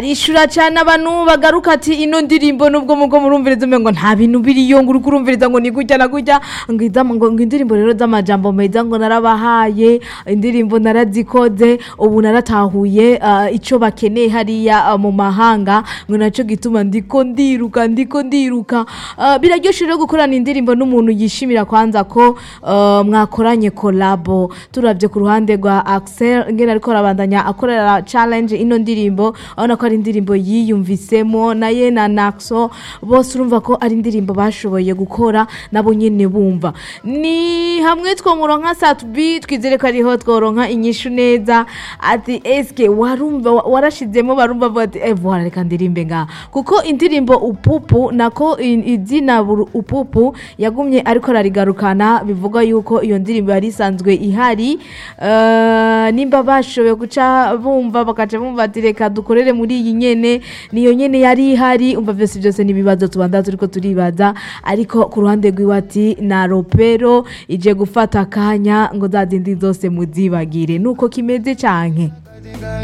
arishura cyane abantu bagaruka ati ino ndirimbo nubwo mugo murumviriza umengo nta bintu biriyo ngo uri kurumviriza ngo ni gutya na gutya ngo idama- ngo ngo indirimbo rero z'amajambo meza ngo narabahaye indirimbo narazikoze ubu naratahuye ah, ico bakeneye hariya ah, mu mahanga ngo naco gituma ndiko ndiruka ndiko ndiruka Ah, biraryoshe rero gukorana indirimbo n'umuntu yishimira kwanza ko ah, mwakoranye kolabo turavye ku ruhande rwa Axel ngene ariko arabandanya akorera challenge ino ndirimbo abona ko ari indirimbo yiyumvisemo naye na Naxo bose urumva ko ari indirimbo bashoboye gukora nabo nyene bumva ni hamwe twomuronka Satbi twizere ko ariho tworonka inyishu neza ati eske warumva wa- warashizemo barumva bavuga ati eh voilà reka ndirimbe nga kuko indirimbo upupu nako i- izina buru- upupu yagumye ariko ararigarukana bivuga yuko iyo ndirimbo yari isanzwe ihari Eh, nimba bashoboye guca bumva bakaca bumva ati reka dukorere muri iyi nyene niyo nyene yari ihari umva byose byose n'ibibazo tubanza turiko turibaza ariko ku ruhande rwiwe ati na ropero ije gufata akanya ngo za zindi zose muzibagire nuko kimeze canke